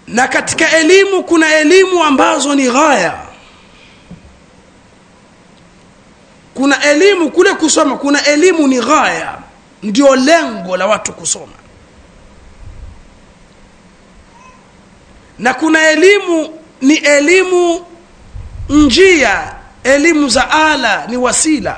na katika elimu kuna elimu ambazo ni ghaya kuna elimu kule kusoma kuna elimu ni ghaya ndio lengo la watu kusoma na kuna elimu ni elimu njia elimu za ala ni wasila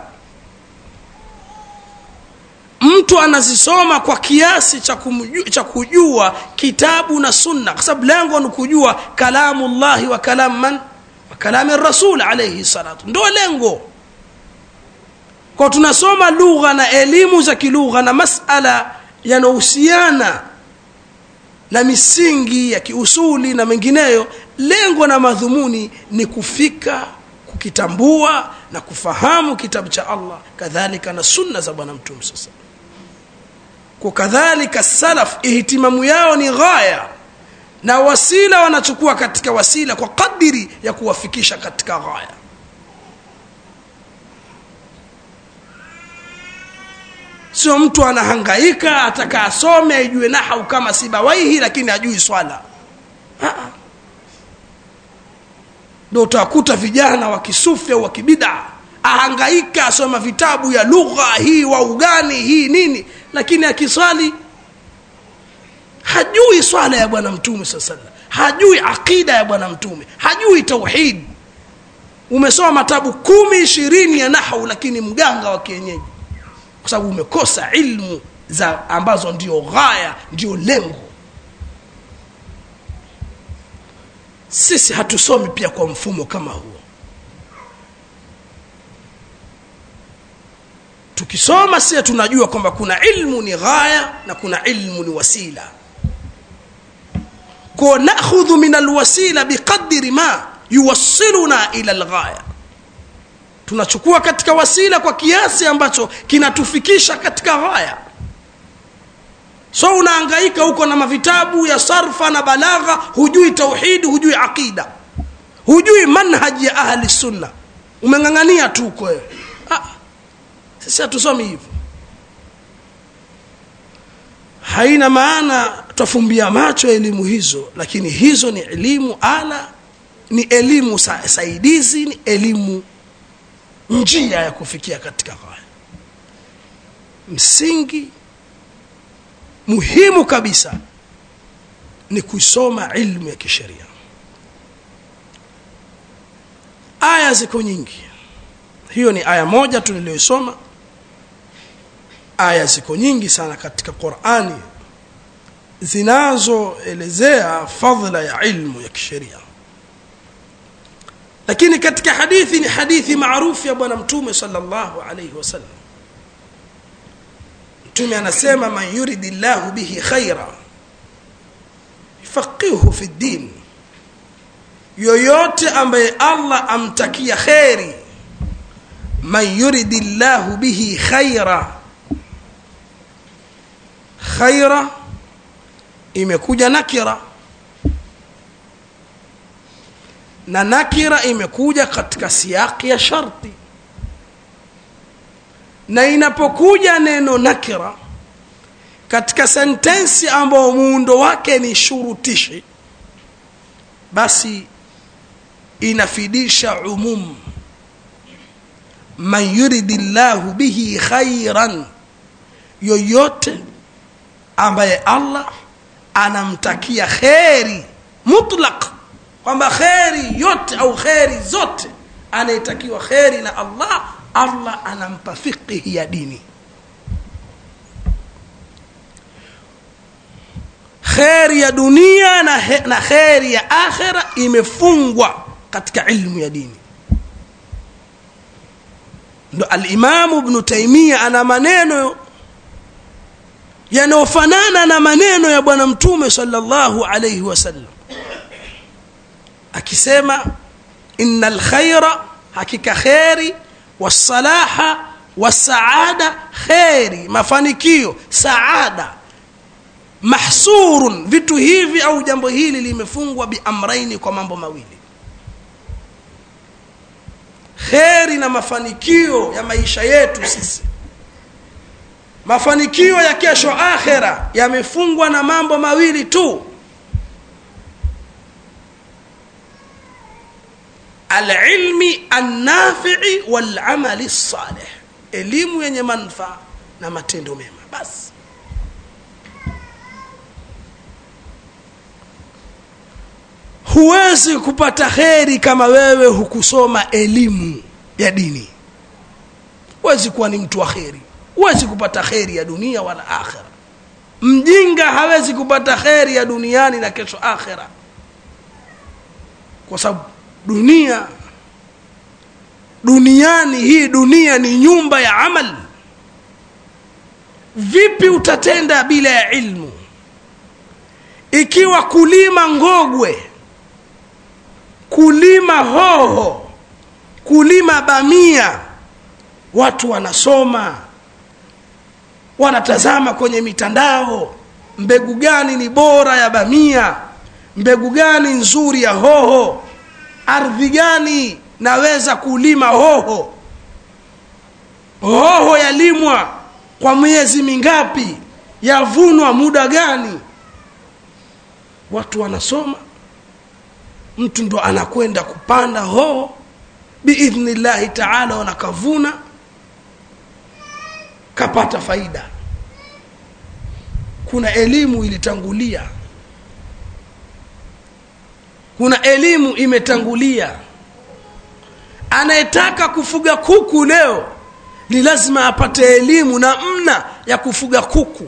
mtu anazisoma kwa kiasi cha, kumju, cha kujua kitabu na sunna kwa sababu lengo ni kujua kalamu llahi wa kalam man wa kalami rasul alaihi salatu ndo lengo kwa tunasoma lugha na elimu za kilugha na masala yanayohusiana na misingi ya kiusuli na mengineyo lengo na madhumuni ni kufika kukitambua na kufahamu kitabu cha allah kadhalika na sunna za bwana mtume sasa kwa kadhalika salaf ihtimamu yao ni ghaya na wasila wanachukua katika wasila kwa kadiri ya kuwafikisha katika ghaya sio mtu anahangaika ataka asome aijue nahau kama sibawaihi lakini ajui swala ndo utakuta vijana wa kisufi au wa kibida ahangaika asoma vitabu ya lugha hii wa ugani hii nini lakini akiswali hajui swala ya bwana mtume saa salam hajui aqida ya bwana mtume hajui tauhid umesoma matabu kumi ishirini ya nahau lakini mganga wa kienyeji kwa sababu umekosa ilmu za ambazo ndio ghaya ndio lengo sisi hatusomi pia kwa mfumo kama huo tukisoma sie tunajua kwamba kuna ilmu ni ghaya na kuna ilmu ni wasila ko nakhudhu min alwasila biqadri ma yuwassiluna ila alghaya tunachukua katika wasila kwa kiasi ambacho kinatufikisha katika ghaya so unaangaika huko na mavitabu ya sarfa na balagha hujui tauhidi hujui aqida hujui manhaji ya ahli sunna umeng'ang'ania tu huko wewe ah, sisi hatusomi hivyo haina maana twafumbia macho elimu hizo lakini hizo ni elimu ala ni elimu sa, saidizi ni elimu njia ya kufikia katika ghaya msingi muhimu kabisa ni kuisoma ilmu ya kisheria aya ziko nyingi hiyo ni aya moja tu niliyoisoma aya ziko nyingi sana katika qurani zinazoelezea fadhila ya ilmu ya kisheria lakini katika hadithi ni hadithi maarufu ya bwana mtume sallallahu alayhi wasallam mtume anasema man yuridi llahu bihi khaira yufaqihu fi ddin yoyote ambaye allah amtakia kheri man yuridi llahu bihi khaira khaira imekuja nakira na nakira imekuja katika siaki ya sharti na inapokuja neno nakira katika sentensi ambayo muundo wake ni shurutishi basi inafidisha umum man yuridi llahu bihi khairan yoyote ambaye allah anamtakia kheri mutlaq kwamba kheri yote au kheri zote anayetakiwa kheri na allah allah anampa fiqhi ya dini kheri ya dunia na, he, na kheri ya akhira imefungwa katika ilmu ya dini ndo alimamu bnu taimia ana maneno yanayofanana na maneno ya bwana mtume sallallahu alayhi wasallam akisema inna alkhaira hakika kheri wasalaha wasaada kheri mafanikio saada mahsurun vitu hivi au jambo hili limefungwa biamraini kwa mambo mawili kheri na mafanikio ya maisha yetu sisi mafanikio ya kesho akhera yamefungwa na mambo mawili tu alilmi annafii walamali lsalih elimu yenye manfaa na matendo mema basi huwezi kupata kheri kama wewe hukusoma elimu ya dini huwezi kuwa ni mtu wa kheri huwezi kupata kheri ya dunia wala akhira mjinga hawezi kupata kheri ya duniani na kesho akhira kwa sababu dunia duniani hii dunia ni nyumba ya amal vipi utatenda bila ya ilmu ikiwa kulima ngogwe kulima hoho kulima bamia watu wanasoma wanatazama kwenye mitandao mbegu gani ni bora ya bamia mbegu gani nzuri ya hoho ardhi gani naweza kulima hoho hoho yalimwa kwa miezi mingapi yavunwa muda gani watu wanasoma mtu ndo anakwenda kupanda hoho biidhnillahi taala wanakavuna kapata faida kuna elimu ilitangulia kuna elimu imetangulia anayetaka kufuga kuku leo ni lazima apate elimu na mna ya kufuga kuku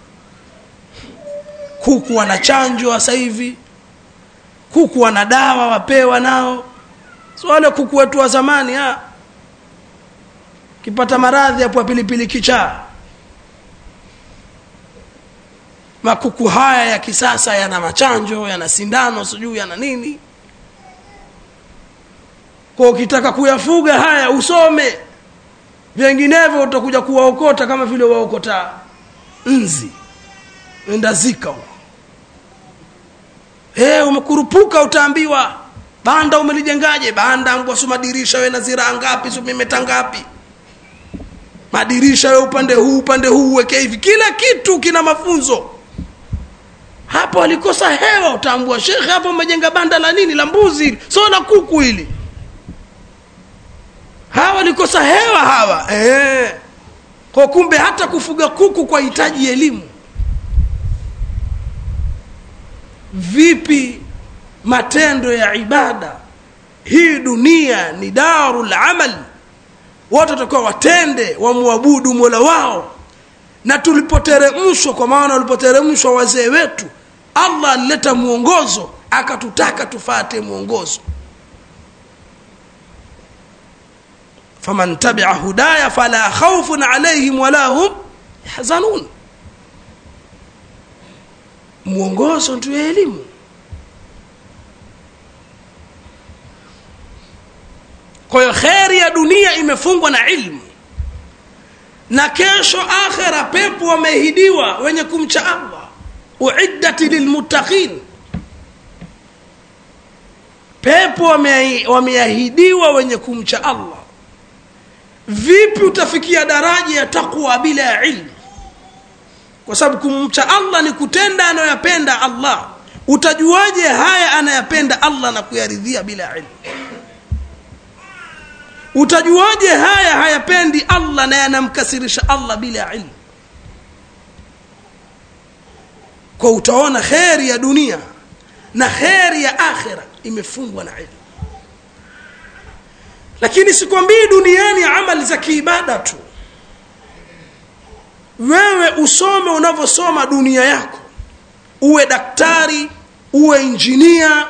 kuku wanachanjwa sasa hivi kuku wana dawa wapewa nao so wale kuku wetu wa zamani ha kipata maradhi hapo pilipili kichaa makuku haya ya kisasa yana machanjo yana sindano sijui yana nini kwa ukitaka kuyafuga haya usome vinginevyo utakuja kuwaokota kama vile waokota nzi enda zika huko hey, umekurupuka utaambiwa banda umelijengaje banda ngwasu madirisha we na ziraa ngapi sumimeta ngapi madirisha we upande huu upande huu uweke hivi kila kitu kina mafunzo hapo alikosa hewa utaambua shekhe hapo umejenga banda la nini la mbuzi so la kuku hili hawa walikosa hewa hawa eh. kwa kumbe hata kufuga kuku kwa hitaji elimu vipi matendo ya ibada hii dunia ni darul amal watu watakuwa watende wamwabudu mola wao na tulipoteremshwa kwa maana walipoteremshwa wazee wetu allah alileta mwongozo akatutaka tufate mwongozo faman tabia hudaya fala khaufun alaihim wala hum yahzanun mwongozo ndio elimu kwa hiyo kheri ya dunia imefungwa na ilmu na kesho akhira pepo wameahidiwa wenye kumcha allah uiddat lilmuttaqin pepo wameahidiwa wenye kumcha allah vipi utafikia daraja ya taqwa bila ya ilmu kwa sababu kumcha allah ni kutenda anayoyapenda allah utajuaje haya anayapenda allah na kuyaridhia bila ilmu utajuaje haya hayapendi allah na yanamkasirisha allah bila ilmu kwa utaona kheri ya dunia na kheri ya akhira imefungwa na ilmu lakini sikwambii duniani amali za kiibada tu wewe usome unavyosoma dunia yako uwe daktari uwe injinia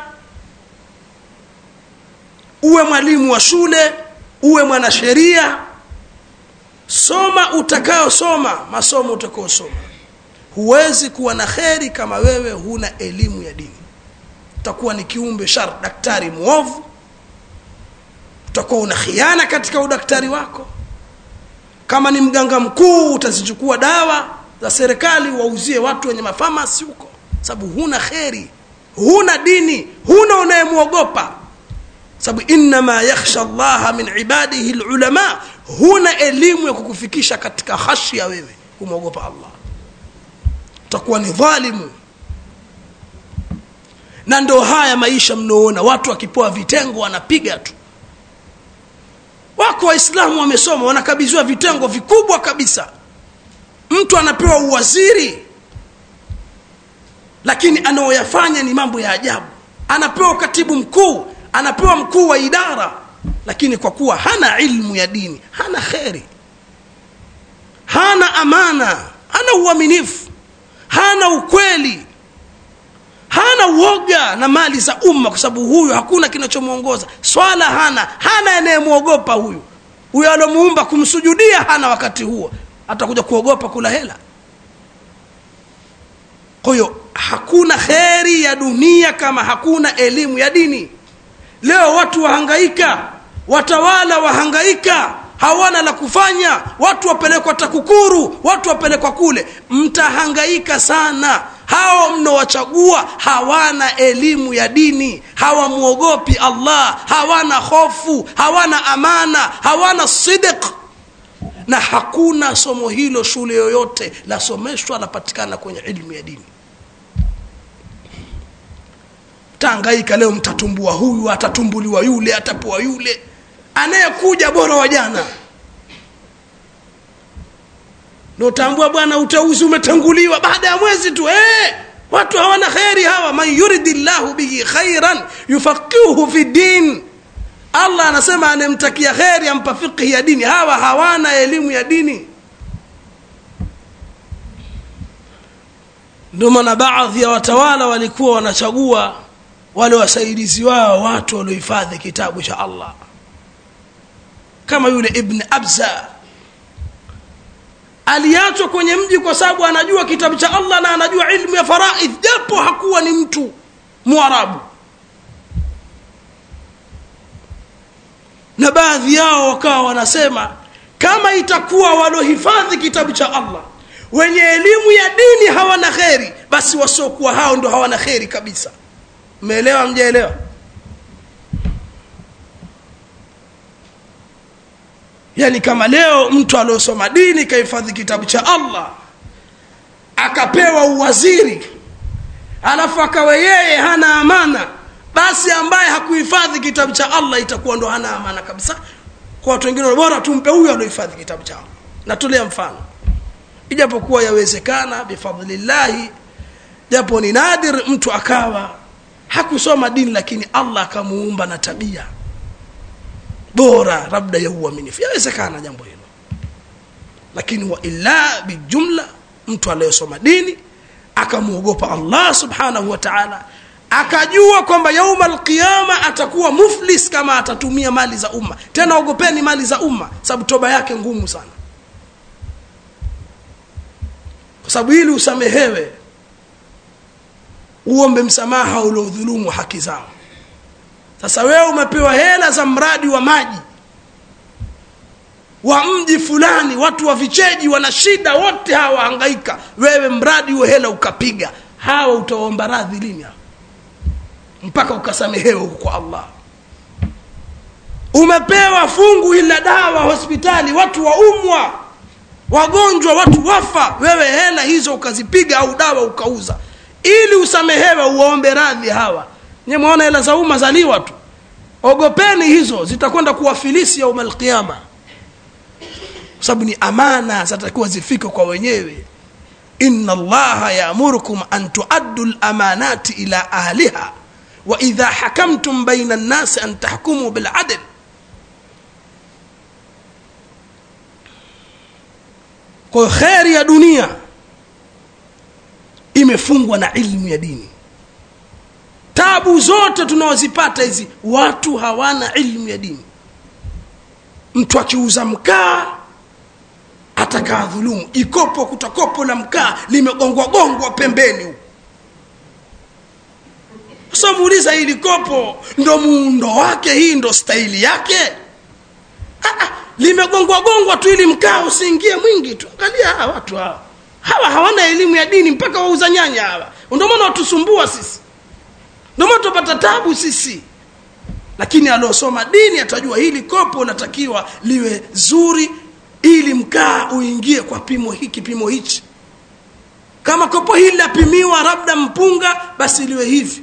uwe mwalimu wa shule uwe mwanasheria soma utakayosoma masomo utakayosoma huwezi kuwa na kheri kama wewe huna elimu ya dini utakuwa ni kiumbe shar daktari mwovu utakuwa una khiana katika udaktari wako kama ni mganga mkuu utazichukua dawa za serikali wauzie watu wenye mafamasi huko sababu huna kheri huna dini huna unayemwogopa sababu innama yakhsha llaha min ibadihi lulama huna elimu ya kukufikisha katika khashya wewe kumwogopa allah utakuwa ni dhalimu na ndo haya maisha mnaoona watu wakipoa vitengo wanapiga tu wako waislamu wamesoma wanakabidhiwa vitengo vikubwa kabisa mtu anapewa uwaziri lakini anaoyafanya ni mambo ya ajabu anapewa katibu mkuu anapewa mkuu wa idara lakini kwa kuwa hana ilmu ya dini hana kheri hana amana hana uaminifu hana ukweli hana uoga na mali za umma kwa sababu huyu hakuna kinachomwongoza swala hana hana anayemwogopa huyu huyo alomuumba kumsujudia hana wakati huo atakuja kuogopa kula hela kwa hiyo hakuna kheri ya dunia kama hakuna elimu ya dini leo watu wahangaika watawala wahangaika hawana la kufanya watu wapelekwa takukuru watu wapelekwa kule mtahangaika sana hao mnaowachagua hawana elimu ya dini hawamwogopi allah hawana hofu hawana amana hawana sidiq na hakuna somo hilo shule yoyote lasomeshwa lapatikana kwenye ilmu ya dini tangaika leo mtatumbua huyu atatumbuliwa yule atapewa yule anayekuja bora wa jana notambua bwana uteuzi umetanguliwa baada ya mwezi tu eh, watu hawana kheri hawa man yuridi llahu bihi khairan yufaqihuhu fi din allah anasema anayemtakia kheri ampa fiqhi ya dini hawa hawana elimu ya dini ndio maana baadhi ya watawala walikuwa wanachagua wale wasaidizi wao watu waliohifadhi kitabu cha allah kama yule ibn abza aliachwa kwenye mji kwa sababu anajua kitabu cha allah na anajua ilmu ya faraidh japo hakuwa ni mtu mwarabu na baadhi yao wakawa wanasema kama itakuwa waliohifadhi kitabu cha allah wenye elimu ya dini hawana kheri basi wasiokuwa hao ndo hawana kheri kabisa mmeelewa mjaelewa yani kama leo mtu aliosoma dini kahifadhi kitabu cha allah akapewa uwaziri alafu akawe yeye hana amana basi ambaye hakuhifadhi kitabu cha allah itakuwa ndo hana amana kabisa kwa watu wengine bora tumpe huyo aliohifadhi kitabu cha allah natolea mfano ijapokuwa yawezekana bifadlillahi japo ni nadir mtu akawa hakusoma dini lakini allah akamuumba na tabia bora labda ya uaminifu yawezekana jambo hilo lakini wa illa bijumla mtu aliyesoma dini akamwogopa allah subhanahu wa taala akajua kwamba yauma alqiyama atakuwa muflis kama atatumia mali za umma tena ogopeni mali za umma sababu toba yake ngumu sana kwa sababu ili usamehewe uombe msamaha uliodhulumu haki zao sasa wewe umepewa hela za mradi wa maji wa mji fulani watu wa vicheji wana shida wote hawa hangaika wewe mradi huo hela ukapiga hawa utaomba radhi lini hawa mpaka ukasamehewe huko kwa allah umepewa fungu ila dawa hospitali watu waumwa wagonjwa watu wafa wewe hela hizo ukazipiga au dawa ukauza ili usamehewe uwaombe radhi hawa nye mwaona hela za umma zaliwa tu ogopeni hizo zitakwenda kuwafilisi yauma alqiama kwa sababu ni amana zatakiwa zifike kwa wenyewe inna allaha yaamurukum an tuaddu lamanati ila ahliha wa idha hakamtum baina nnasi an tahkumu biladl kwa hiyo kheri ya dunia imefungwa na ilmu ya dini tabu zote tunaozipata hizi watu hawana ilmu ya dini mtu akiuza mkaa atakaa dhulumu ikopo kuta kopo la mkaa limegongwa gongwa pembeni huko sasa muuliza hili kopo ndo muundo wake hii ndo staili yake ah, ah, limegongwa gongwa tu ili mkaa usiingie mwingi tu angalia hawa watu hawa hawa hawana elimu ya dini mpaka wauza nyanya hawa ndio maana watusumbua sisi ndio maana tupata tabu sisi lakini aliosoma dini atajua hili kopo linatakiwa liwe zuri ili mkaa uingie kwa pimo hiki pimo hichi kama kopo hili lapimiwa labda mpunga basi liwe hivi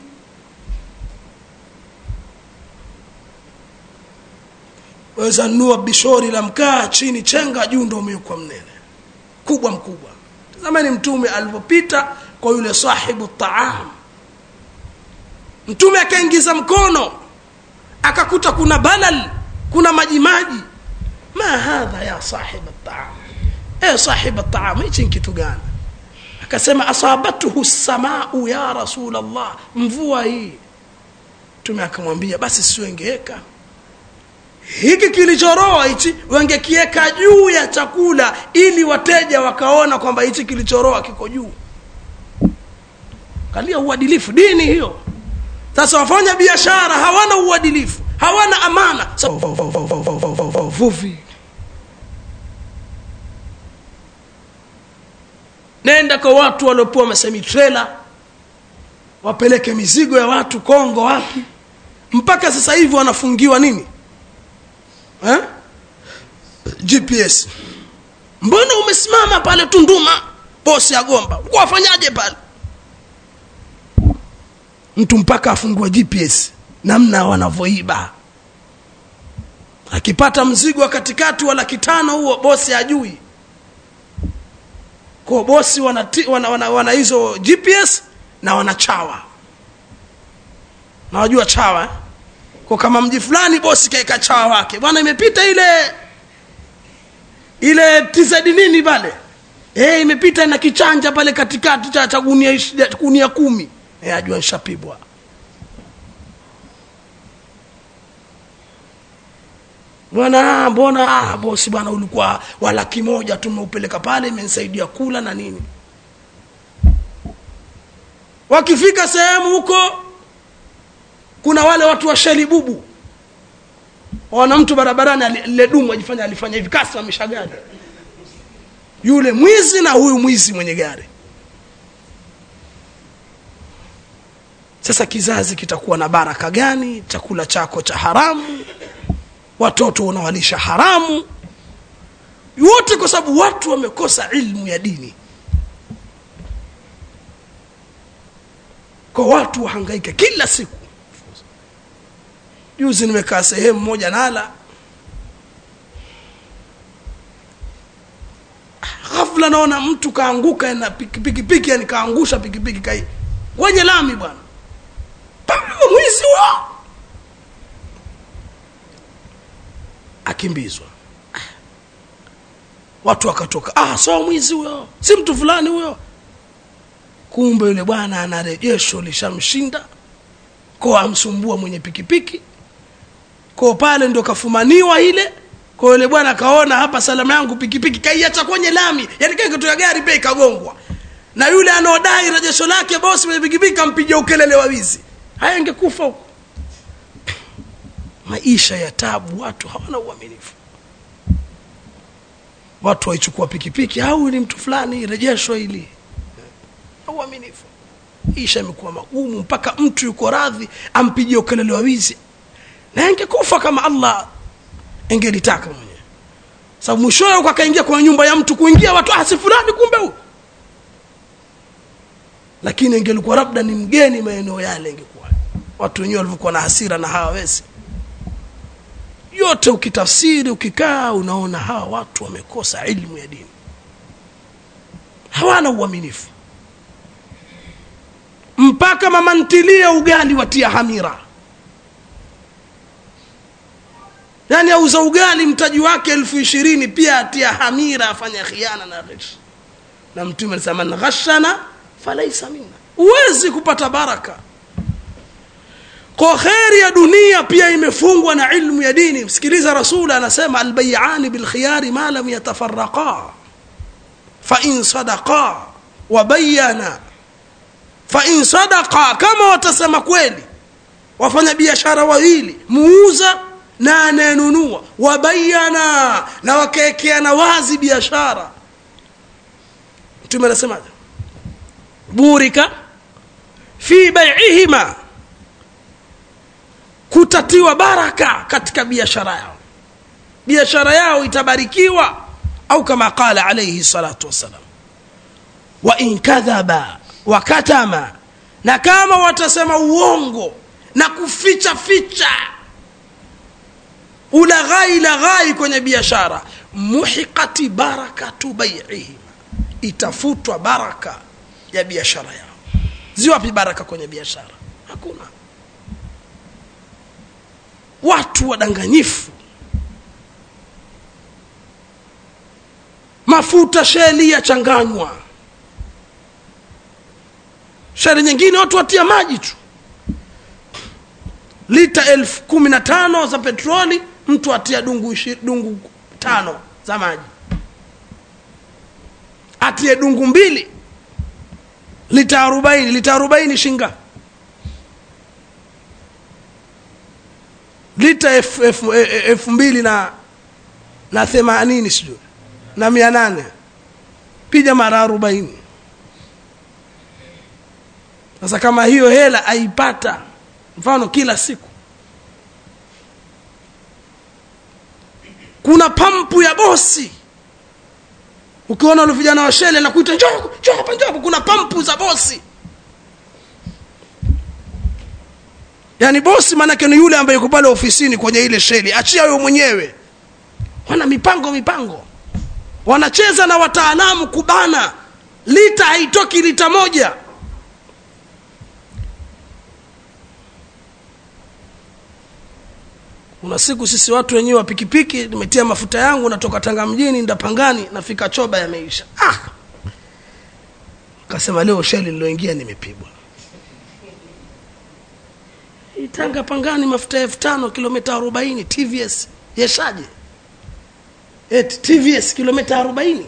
waweza nunua bishori la mkaa chini chenga juu ndo umewekwa mnene kubwa mkubwa tazamani mtume alivyopita kwa yule sahibu taam mtume akaingiza mkono akakuta kuna balal kuna majimaji ma hadha ya sahib taam e sahib taam hichi ni kitu gani akasema asabatuhu samau ya rasul allah mvua hii mtume akamwambia basi siwengeweka hiki kilichoroa hichi wengekiweka juu ya chakula ili wateja wakaona kwamba hichi kilichoroa kiko juu kalia uadilifu dini hiyo sasa wafanya biashara hawana uadilifu hawana amana vuvi nenda kwa watu waliopewa masemitrela wapeleke mizigo ya watu kongo wapi mpaka sasa hivi wanafungiwa nini eh? gps mbona umesimama pale tunduma bosi agomba ulikuwa wafanyaje pale mtu mpaka afungua gps namna wanavyoiba akipata mzigo wa katikati wa laki tano huo bosi ajui kwa bosi wana, wana, wana, wana hizo gps na wanachawa nawajua chawa eh? kwa kama mji fulani bosi kaeka chawa wake bwana imepita ile ile tizedi nini pale e, imepita na kichanja pale katikati cha cha gunia ishi- gunia kumi e, ajua nshapibwa bwana mbona ah, bosi bwana ulikuwa wa laki moja tumeupeleka pale imenisaidia kula na nini wakifika sehemu huko kuna wale watu wa sheli bubu wana mtu barabarani ali- lile dumu ajifanya alifanya hivi kasimamisha gari yule mwizi na huyu mwizi mwenye gari sasa kizazi kitakuwa na baraka gani chakula chako cha haramu watoto unawalisha haramu yote kwa sababu watu wamekosa ilmu ya dini kwa watu wahangaike kila siku juzi nimekaa sehemu moja nala ghafla naona mtu kaanguka na pikipiki yani kaangusha pikipiki kai kwenye lami bwana Pambo, mwizi wa akimbizwa watu wakatoka ah sawa mwizi huyo si mtu fulani huyo kumbe yule bwana ana rejesho lishamshinda ko amsumbua mwenye pikipiki ko pale ndo kafumaniwa ile kwa yule bwana akaona hapa salama yangu pikipiki kaiacha kwenye lami yani kile kitu ya gari bei kagongwa na yule anaodai rejesho lake bosi mwenye pikipiki kampiga ukelele wa wizi haya ingekufa huko maisha ya tabu watu hawana uaminifu watu waichukua pikipiki au ni mtu fulani rejesho hili uaminifu isha imekuwa magumu mpaka mtu yuko radhi ampigie ukelele wa wizi na angekufa kama allah engelitaka mwenyewe sababu mwishowe huko akaingia kwenye nyumba ya mtu kuingia watu ah si fulani kumbe huyu lakini ingelikuwa labda ni mgeni maeneo yale ingekuwa watu wenyewe walivyokuwa na hasira na hawawezi yote ukitafsiri ukikaa unaona hawa watu wamekosa ilmu ya dini hawana uaminifu mpaka mama ntilie ugali watia hamira yaani auza ugali mtaji wake elfu ishirini pia atia hamira afanya khiana na ghish na mtume alisema man ghashana falaisa minna huwezi kupata baraka kwa kheri ya dunia pia imefungwa na ilmu ya dini msikiliza rasul anasema albayani bilkhiyari ma lam yatafaraqa fain sadaqa wabayana fain sadaqa kama watasema kweli wafanya biashara wawili muuza na anayenunua wabayana na wakaekeana wazi biashara mtume anasemaje burika fi baiihima kutatiwa baraka katika biashara yao biashara yao itabarikiwa au kama qala alayhi salatu wassalam wa in kadhaba wa katama na kama watasema uongo na kuficha ficha ulaghai laghai kwenye biashara muhiqati barakatu baiihim itafutwa baraka ya biashara yao ziwapi baraka kwenye biashara hakuna watu wadanganyifu mafuta sheli yachanganywa sheli nyingine watu watia maji tu lita elfu kumi na tano za petroli mtu atia dungu, ishi, dungu tano za maji atie dungu mbili lita arobaini lita arobaini shinga lita elfu elfu- elfu mbili na na themanini sijui na mia nane piga mara arobaini sasa kama hiyo hela aipata mfano kila siku kuna pampu ya bosi ukiona wale vijana wa shele na kuita njoo njoo hapa njoo hapa kuna pampu za bosi yaani bosi maanake ni yule ambaye yuko pale ofisini kwenye ile sheli achia wewe mwenyewe wana mipango mipango wanacheza na wataalamu kubana lita haitoki lita moja kuna siku sisi watu wenyewe wa pikipiki nimetia mafuta yangu natoka tanga mjini ndapangani nafika choba yameisha ah! kasema leo sheli niloingia nimepigwa Hii tanga pangani mafuta elfu tano kilomita arobaini tvs yeshaje eti tvs kilomita arobaini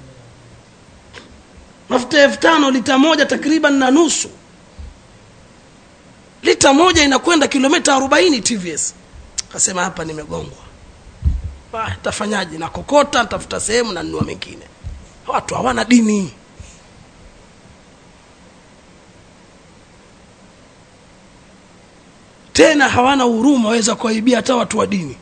mafuta elfu tano lita moja takriban na nusu lita moja inakwenda kilomita arobaini tvs kasema hapa nimegongwa Ah, tafanyaje nakokota ntafuta sehemu na nunua mengine watu hawana dini tena hawana huruma waweza kuwaibia hata watu wa dini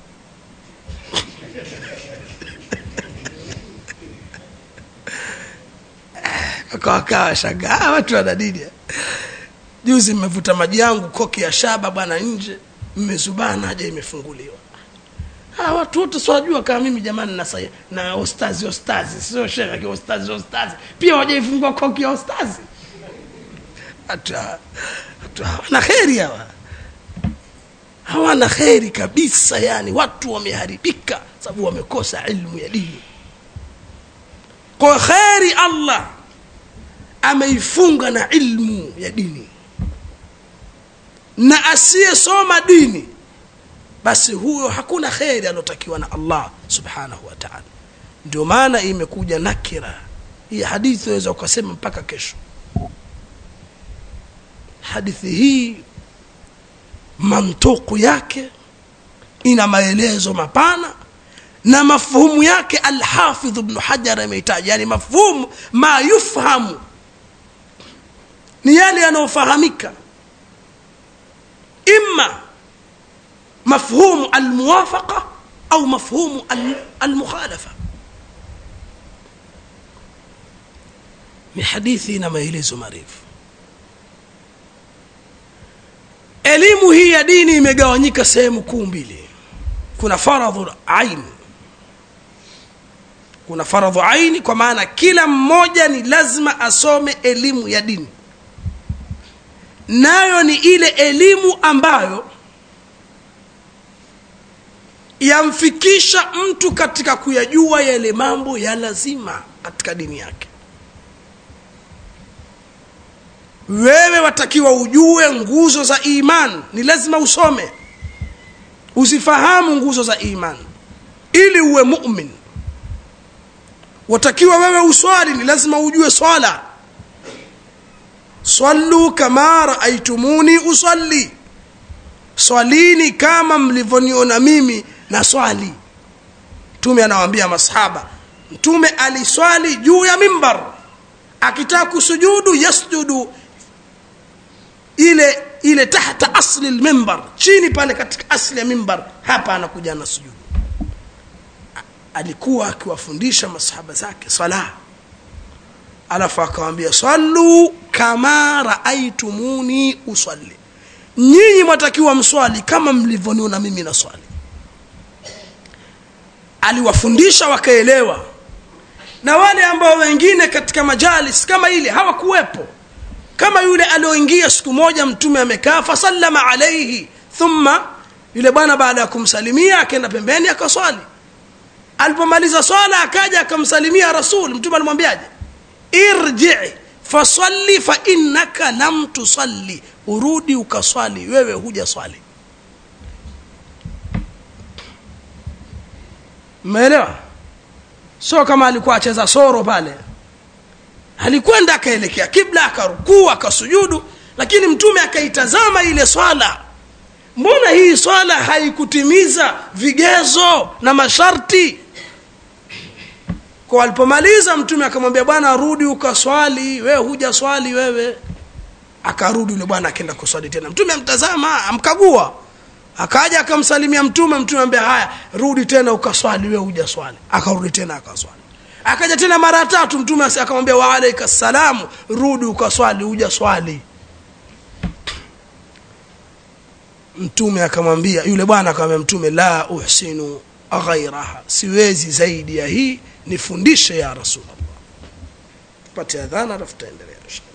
wakawakaa shagaa watu wana dini juzi mmevuta maji yangu koki ya shaba bwana nje mmezubana haja imefunguliwa Ah, watu wote siwajua kama mimi jamani na, sai- na ostazi ostazi sio shehe ostazi ostazi pia wajaifungua koki ya ostazi Watu hawa- watu hawana kheri hawa hawana kheri kabisa yani watu wameharibika sababu wamekosa ilmu ya dini kwa kheri allah ameifunga na ilmu ya dini na asiyesoma dini basi huyo hakuna kheri aliotakiwa na allah subhanahu wa taala ndio maana imekuja nakira hii hadithi waweza ukasema mpaka kesho hadithi hii mantuku yake ina maelezo mapana na mafhumu yake alhafidh bnu hajar ameitaja yani mafhumu ma yufhamu ni yale yanayofahamika imma mafhumu almuwafaqa au mafhumu al- almukhalafa ni hadithi ina maelezo marefu elimu hii ya dini imegawanyika sehemu kuu mbili kuna faradhu ain kuna faradhu aini kwa maana kila mmoja ni lazima asome elimu ya dini nayo ni ile elimu ambayo yamfikisha mtu katika kuyajua yale mambo ya lazima katika dini yake wewe watakiwa ujue nguzo za iman ni lazima usome uzifahamu nguzo za iman ili uwe mumin watakiwa wewe uswali ni lazima ujue swala sallu kama raaitumuni usalli swalini kama mlivyoniona mimi na swali mtume anawaambia masahaba mtume aliswali juu ya mimbar akitaka kusujudu yasjudu ile ile tahta asli lmimbar chini pale katika asli ya mimbar hapa anakuja na sujudu alikuwa akiwafundisha masahaba zake sala alafu akawambia sallu kama raaitumuni usalli nyinyi mwatakiwa mswali kama mlivyoniona mimi na swali aliwafundisha wakaelewa na wale ambao wengine katika majalis kama ile hawakuwepo kama yule alioingia siku moja mtume amekaa fasallama alaihi thumma yule bwana baada ya kumsalimia akaenda pembeni akaswali alipomaliza swala akaja akamsalimia rasul mtume alimwambiaje irji fasalli fa innaka lam tusalli urudi ukaswali wewe huja swali mmeelewa sio kama alikuwa acheza soro pale alikwenda akaelekea kibla akarukuu akasujudu lakini mtume akaitazama ile swala mbona hii swala haikutimiza vigezo na masharti kwa alipomaliza mtume akamwambia bwana rudi ukaswali wewe huja swali wewe akarudi yule bwana akaenda kuswali tena mtume amtazama amkagua akaja akamsalimia mtume mtume ambia haya rudi tena ukaswali wewe huja swali akarudi tena akaswali akaja tena mara tatu mtume akamwambia wa alaika salamu rudi ukaswali huja swali mtume akamwambia yule bwana akamwambia mtume la uhsinu ghairaha siwezi zaidi ya hii nifundishe ya rasulllah pate adhana alafu taendelea inshallah